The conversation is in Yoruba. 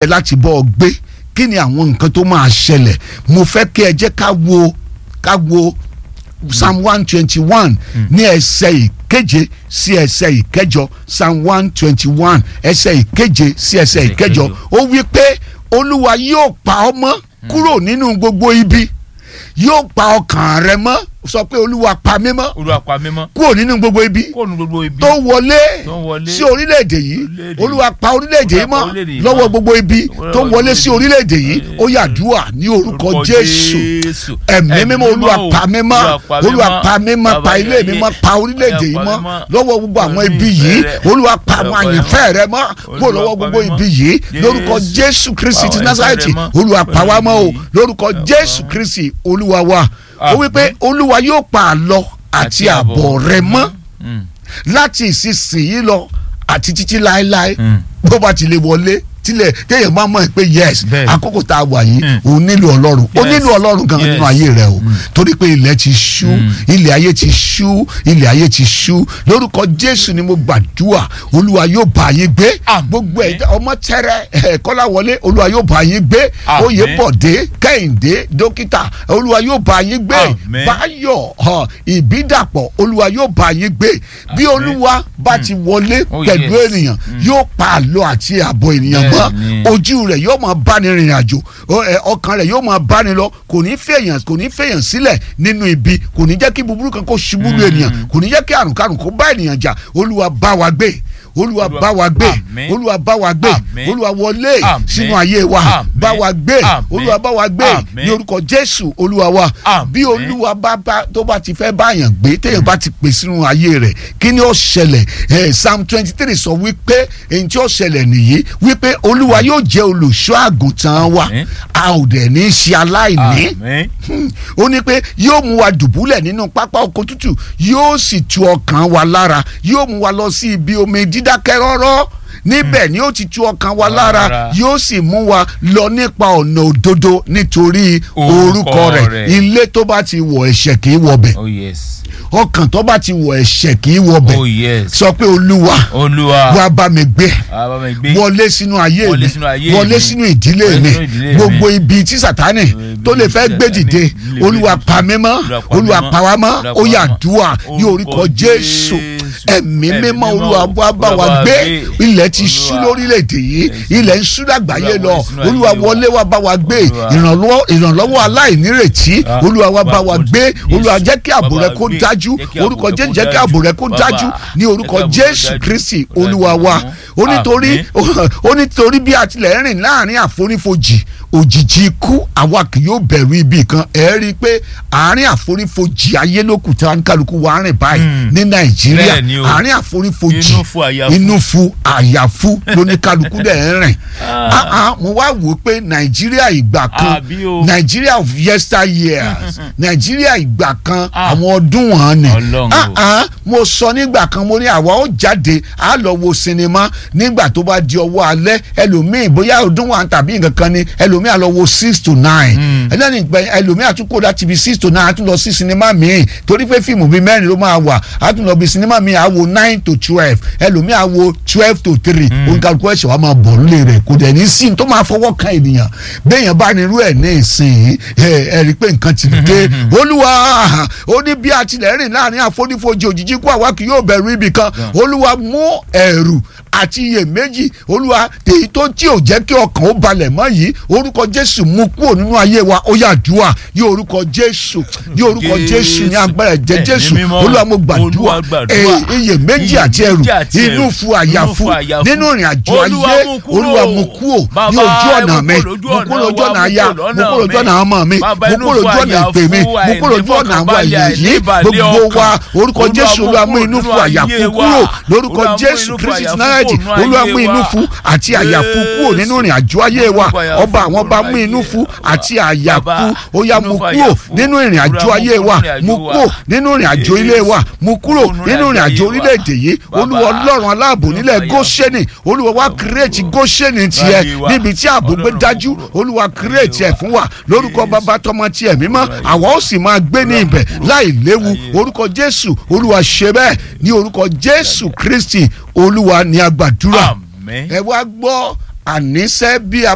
láti bọ́ ọ gbé kí ni àwọn nǹkan tó máa ṣẹlẹ̀ mo fẹ́ kí ẹ jẹ́ ká wo ká wo psalm one twenty one ní ẹsẹ̀ ìkeje sí ẹsẹ̀ ìkẹjọ psalm one twenty one ẹsẹ̀ ìkeje sí ẹsẹ̀ ìkẹjọ ó wí pé olúwa yóò pa ọ́ mọ́ kúrò nínú gbogbo ibi yóò pa ọkàn rẹ mọ́ sọ pé olúwa pa mí mọ́ olúwa pa mí mọ́ kúrò nínú gbogbo ibi kó nu gbogbo ibi tó wọlé tó wọlé sí orílẹ̀-èdè yìí orílẹ̀-èdè olúwa pa orílẹ̀-èdè yìí Olúwa pa mọ́ orílẹ̀-èdè yìí lọ́wọ́ mọ́. gbogbo ibi tó Lọ́wọ́ wọlé sí orílẹ̀-èdè. orílẹ̀-èdè yìí ó yàdúrà ní orúkọ jésù Jésù. ẹ̀mí mímọ́ olúwa o. pa mí mọ́ olúwa pa mí mọ́ Bàbá pa ilé mi ayé. mọ́ pa orílẹ̀-èdè yìí Olúwa mọ́ pa mí mọ́. lọ́wọ́ gbogbo àwọn Olúwa ibi ìfẹ́ yìí rẹ. olúwa pa àwọn Olúwa pa mí àyànfẹ́ rẹ mọ́ kó Olúwa lọ́wọ́ pa gbogbo mí mọ́. ibi yìí lórúkọ Jésù. jésù kristi Pa ti àwọn nazareti ẹ̀ṣẹ̀ rẹ mọ́. olúwa pa wá mọ́ o Olúwa lórúkọ pa wá jésù mọ́. kristi olúwa wa ó Àmín. wípé olúwa yóò pa àlọ àti àbọ̀ rẹ mọ́ Mm. láti ìsinsìnyí lọ àti títí láéláé Mm. bó bá ti lè wọlé tilẹ̀ téèyàn máa mọ̀ pé yes Bẹ́ẹ̀. àkókò tá a wà yìí Mm. òun nílò ọlọ́run ó Yes. nílò ọlọ́run gan Yes. nínú ayé rẹ o torí pé ilẹ̀ ti ṣú Mm. ilẹ̀ ayé ti ṣú ilẹ̀ ayé ti ṣú lórúkọ jésù ni mo gbàdúrà olúwa yóò bá yín gbé Àmín. gbogbo ẹ̀dá ọmọ tẹ́rẹ̀ ẹ̀ kọ́láwọlé olúwa yóò bá yín gbé Àmín. oyèbọ̀dé kẹ́hìndé dókítà olúwa yóò bá yín gbé Àmín. báyọ̀ hàn, ìbídàpọ̀ olúwa yóò bá yín gbé bí Àmín. olúwa bá ti wọlé Oh, pẹ̀lú yes. ènìyàn yóò pa àlọ́ àti àbọ̀ ènìyàn mọ́ Bẹ́ẹ̀ni. ojú rẹ̀ yóò máa báni rìnrìn àjò ọ- ẹ, ọkàn rẹ̀ yóò máa báni lọ kò ní fèèyàn kò ní fèèyàn sílẹ̀ nínú ibi kò ní jẹ́ kí búburú kan kó ṣubú lu ènìyàn kò ní jẹ́ kí àrùn kárùn kó bá ènìyàn jà olúwa bá wa gbé olúwa Olúwa- bá wa gbé Àmín. olúwa bá wa gbé Àmín. olúwa wọlé Àmín. sínú ayé wa Àmín. bá wa gbé Àmín. olúwa bá wa gbé Àmín. ní orúkọ jésù olúwa wa Àmín. bí olúwa bá bá tó bá ti fẹ́ báyàn gbé téèyàn bá ti pè sínú ayé rẹ̀ kí ni ó ṣẹlẹ̀ ẹ̀ psalm twenty three sọ wípé èyí tí ó ṣẹlẹ̀ nìyí wípé olúwa yóò jẹ́ olùṣọ́ àgùntàn wa Àmín. a ò dẹ̀ ní í ṣe aláìní Àmín. Hmm. ó ní pé yóò mú wa dùbúlẹ̀ nínú pápá oko tútù yóò sì tu ọkàn wa lára yóò mú wa lọ sí ibi omi dídákẹ́ rọ́rọ́ níbẹ̀ ni ó ti tu ọkàn wa lára Lára. yóò sì mú wa lọ nípa ọ̀nà òdodo nítorí Orúkọ orúkọ rẹ̀ rẹ̀. ilé tó bá ti wọ̀ ẹ̀ṣẹ̀ kì í wọbẹ̀ oh yes ọkàn tó bá ti wọ̀ ẹ̀ṣẹ̀ kì í wọbẹ̀ oh yes sọ pé olúwa olúwa wá bá mi gbé bàbá mi gbé wọlé sínú ayé Wọlé mi sínú ayé wọlé mi. sínú ìdílé Wọlé mi sínú ìdílé mi. gbogbo ibi tí sátánì Ibi tó lè tí fẹ́ gbé Sátánì dìde lè gbé olúwa dìde. pa mí mọ́ Olúwa pa mí olúwa pa wá mọ́ Olúwa ó pa yá mí mọ́. dùà ní orúkọ Orúkọ jésù Jésù. ẹ̀mí Ẹ̀mí mímọ́ mímọ́. olúwa wá bá wa Olúwa gbé gbé. ilẹ̀ ti ṣú Olúwa. lórílẹ̀‐èdè yìí Yes. ilẹ̀ ń ṣú lágbàáyé Olúwa lọ wọlé sínú olúwa ayé wa. wọlé wá bá wa gbé Olúwa. ìrànlọ́wọ́ ìrànlọ́wọ́ aláìnírètí Ah, olúwa wá bá bá wa wa gbé Jésù. olúwa jẹ́ kí ààbò Bá rẹ wa kó gbé. dájú Jẹ́ kí ààbò orúkọ rẹ jésù kó jẹ́ kí ààbò rẹ kó dájú. dájú Bàbá, ní orúkọ jẹ́ kí ààbò rẹ jésù dájú. kristi Dájú olúwa wa fún. ó nítorí ó nítorí bí a tilẹ̀ rìn láàrin àfonífojì òjìji ikú àwa kì yóò bẹ̀rù ibi kan ẹ̀ rí i pé àárín àfonífojì ayé lókù tí wọn kálukú wa rìn báyìí Hmm. ní nàìjíríà Bẹ́ẹ̀ ni o. àárín àfonífojì Inú fu, àyà fu. inú fu àyàfu lóníkálukú dẹ̀ ń rìn Ah. Ah, ah, mo wá wò ó pé nàìjíríà ìgbà kan Àbí o. nàìjíríà of yester years nàìjíríà ìgbà kan Ah. àwọn ọdún wọn ni Ọlọ́run Ah, o. ah, mo sọ nígbà kan mo ní àwa ó jáde á lọ wo sinimá nígbà tó bá di ọwọ́ alẹ́ ẹlòmíì bóyá ọdún wa tàbí nǹkan kan ni ẹlòmíì á lọ wo six to nine Mm. ẹlẹ́ni ìgbà ẹlòmíì á tún kó láti ibi six to nine á tún lọ sí sinimá míì torí pé fíìmù bíi mẹ́rin ló máa wà á tún lọ bí sinimá míì á wo nine to twelve ẹlòmíì á wo twelve to three oníkàlùkù ẹ̀ṣẹ̀ wa máa bọ̀ nílé rẹ̀ kò dẹ̀ ní sí ní tó máa fọwọ́ kan ènìyàn béèyàn bá ní irú ẹ̀ ní ìsìn ẹ̀ ẹ̀ rí i pé nǹkan ti dé olúwa ó ní bí a tilẹ̀ rìn láàrin àfonífojì òjijì kú àwa kì yóò bẹ̀rù ibì kan olúwa mú ẹ̀rù àti iyèméjì olúwa èyí tó tí ò jẹ́ kí ọkàn ó balẹ̀ mọ́ yìí orúkọ jésù mú kúrò nínú ayé wa ó yá dùà ní orúkọ jésù ní orúkọ jésù ní agbára ẹ̀jẹ̀ Ẹ̀mí jésù mímọ́. olúwa mo gbàdúrà Olúwa gbàdúrà. èyí iyèméjì àti ẹ̀rù Iyèméjì àti ẹ̀rù. inú fu àyàfu Inú fu àyàfu. nínú ìrìn àjò Olúwa ayé mú kúrò. olúwa mú kúrò ní Bàbá, ojú ọ̀nà mú mi kúrò lójú mú kúrò ọ̀nà lójú wa, ọ̀nà mú aya kúrò mú lọ́nà kúrò lójú mi. ọ̀nà ọmọ mi Bàbá, mú inú kúrò fu lójú ọ̀nà àyàfu, ìpè mi mú kúrò lójú ọ̀nà àwọn àìnífọ̀kànbalẹ̀, àyè yìí àìníbalẹ̀ gbogbo ọkàn. wa orúkọ Olúwa jésù mú olúwa mú kúrò inú nínú fu àyàfu ayé wa. kúrò lórúkọ Olúwa mú jésù inú fu kristi àyàfu náírà kúrò nínú olúwa ayé mú inú wa. fu àti àyàfu kúrò nínú ìrìn àjò ayé wa ọba àwọn ọba mú inú fu àti àyàfu ó yá mú kúrò nínú ìrìn àjò ayé wa mú kúrò nínú ìrìn àjò ilé wa mú kúrò nínú ìrìn àjò orílẹ̀-èdè yìí olúwa ọlọ́run aláàbò nílẹ̀ góṣẹ́nì olúwa wá kírètì góṣẹ́nì tiẹ̀ níbi tí ààbò gbé dájú olúwa kírètì ẹ̀ fún wa lórúkọ bàbá tọmọ tiẹ̀ mímọ́ àwa ó sì máa gbé ní ibẹ̀ láì léwu orúkọ jésù olúwa ṣe bẹ́ẹ̀ ní orúkọ jésù kristi olúwa ní agbàdúrà Àmín. ẹ wá gbọ́ àníṣe bí a